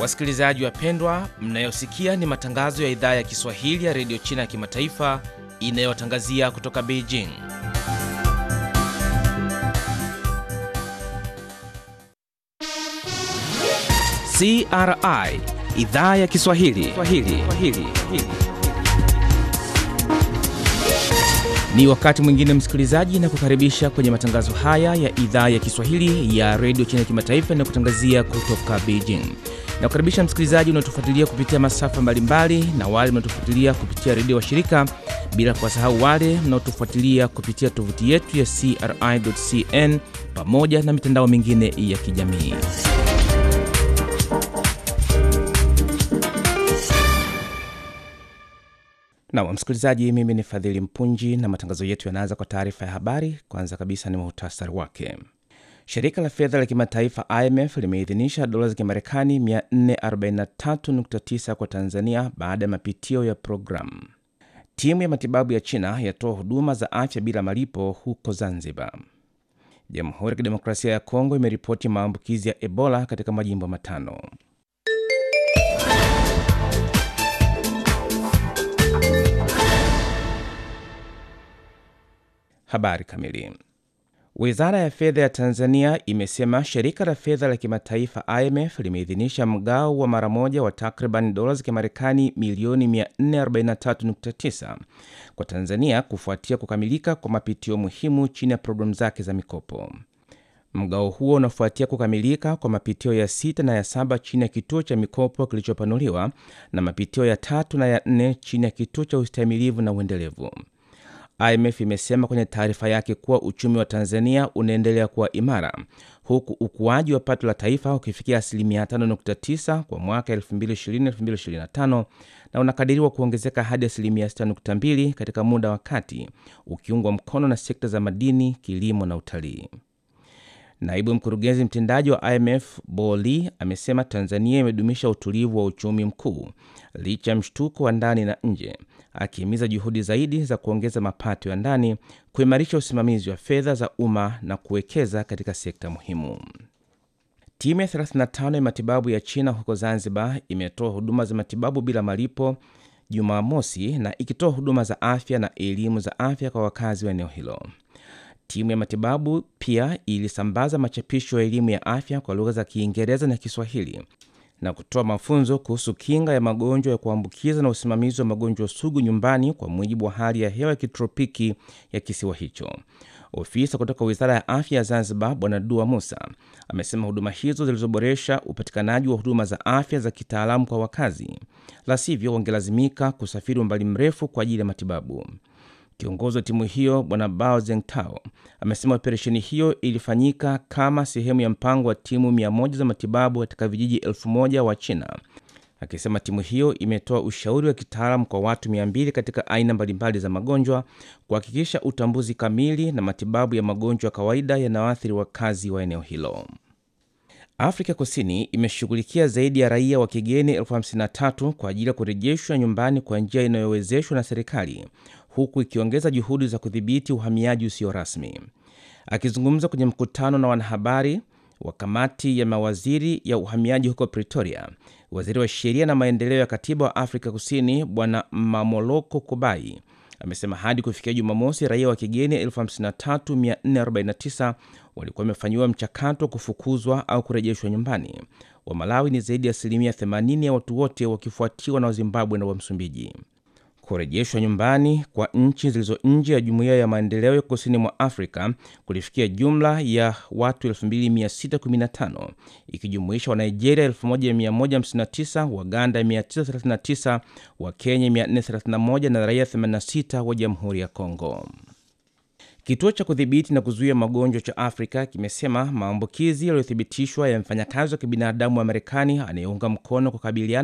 Wasikilizaji wapendwa, mnayosikia ni matangazo ya idhaa ya Kiswahili ya redio China ya kimataifa inayotangazia kutoka Beijing. CRI idhaa ya Kiswahili Swahili. Swahili. Ni wakati mwingine msikilizaji, na kukaribisha kwenye matangazo haya ya idhaa ya Kiswahili ya redio China ya kimataifa inayokutangazia kutoka Beijing. Na kukaribisha msikilizaji unaotufuatilia kupitia masafa mbalimbali na wale mnaotufuatilia kupitia redio wa shirika, bila kuwasahau wale mnaotufuatilia kupitia tovuti yetu ya CRI.cn pamoja na mitandao mingine ya kijamii. Nam msikilizaji, mimi ni Fadhili Mpunji na matangazo yetu yanaanza kwa taarifa ya habari. Kwanza kabisa ni muhtasari wake. Shirika la fedha la kimataifa IMF limeidhinisha dola za Kimarekani 443.9 kwa Tanzania baada ya mapitio ya programu. Timu ya matibabu ya China yatoa huduma za afya bila malipo huko Zanzibar. Jamhuri ya Kidemokrasia ya Kongo imeripoti maambukizi ya Ebola katika majimbo matano. Habari kamili. Wizara ya fedha ya Tanzania imesema shirika la fedha la kimataifa IMF limeidhinisha mgao wa mara moja wa takriban dola za Kimarekani milioni 443.9 kwa Tanzania kufuatia kukamilika kwa mapitio muhimu chini ya programu zake za mikopo. Mgao huo unafuatia kukamilika kwa mapitio ya sita na ya saba chini ya kituo cha mikopo kilichopanuliwa na mapitio ya tatu na ya nne chini ya kituo cha ustahimilivu na uendelevu. IMF imesema kwenye taarifa yake kuwa uchumi wa Tanzania unaendelea kuwa imara huku ukuaji wa pato la taifa ukifikia asilimia 5.9 kwa mwaka 2020-2025 na unakadiriwa kuongezeka hadi asilimia 6.2 katika muda wa kati, ukiungwa mkono na sekta za madini, kilimo na utalii. Naibu mkurugenzi mtendaji wa IMF Boli amesema Tanzania imedumisha utulivu wa uchumi mkuu licha ya mshtuko wa ndani na nje, akihimiza juhudi zaidi za kuongeza mapato ya ndani, kuimarisha usimamizi wa fedha za umma na kuwekeza katika sekta muhimu. Timu ya 35 ya matibabu ya China huko Zanzibar imetoa huduma za matibabu bila malipo Jumamosi na ikitoa huduma za afya na elimu za afya kwa wakazi wa eneo hilo. Timu ya matibabu pia ilisambaza machapisho ya elimu ya afya kwa lugha za Kiingereza na Kiswahili na kutoa mafunzo kuhusu kinga ya magonjwa ya kuambukiza na usimamizi wa magonjwa sugu nyumbani kwa mujibu wa hali ya hewa ya kitropiki ya kisiwa hicho. Ofisa kutoka Wizara ya Afya ya Zanzibar, Bwana Dua Musa, amesema huduma hizo zilizoboresha upatikanaji wa huduma za afya za kitaalamu kwa wakazi, la sivyo wangelazimika kusafiri umbali mrefu kwa ajili ya matibabu. Kiongozi wa timu hiyo Bwana Bao Zengtao amesema operesheni hiyo ilifanyika kama sehemu ya mpango wa timu mia moja za matibabu katika vijiji elfu moja wa China, akisema timu hiyo imetoa ushauri wa kitaalamu kwa watu mia mbili katika aina mbalimbali za magonjwa kuhakikisha utambuzi kamili na matibabu ya magonjwa ya kawaida yanayoathiri wakazi wa eneo hilo. Afrika Kusini imeshughulikia zaidi ya raia wa kigeni elfu hamsini na tatu kwa ajili ya kurejeshwa nyumbani kwa njia inayowezeshwa na serikali huku ikiongeza juhudi za kudhibiti uhamiaji usio rasmi. Akizungumza kwenye mkutano na wanahabari wa kamati ya mawaziri ya uhamiaji huko Pretoria, waziri wa sheria na maendeleo ya katiba wa Afrika Kusini Bwana Mamoloko Kubai amesema hadi kufikia Jumamosi raia wa kigeni 53449 walikuwa wamefanyiwa mchakato wa kufukuzwa au kurejeshwa nyumbani. Wa Malawi ni zaidi ya asilimia 80 ya watu wote, wakifuatiwa na Wazimbabwe na wa Msumbiji. Kurejeshwa nyumbani kwa nchi zilizo nje ya jumuiya ya maendeleo ya kusini mwa Afrika kulifikia jumla ya watu 2615 ikijumuisha wa Nigeria 1159, Waganda 939, wa Kenya 431 na raia 86 wa Jamhuri ya Kongo. Kituo cha kudhibiti na kuzuia magonjwa cha Afrika kimesema maambukizi yaliyothibitishwa ya mfanyakazi wa kibinadamu wa Marekani anayeunga mkono kukabiliana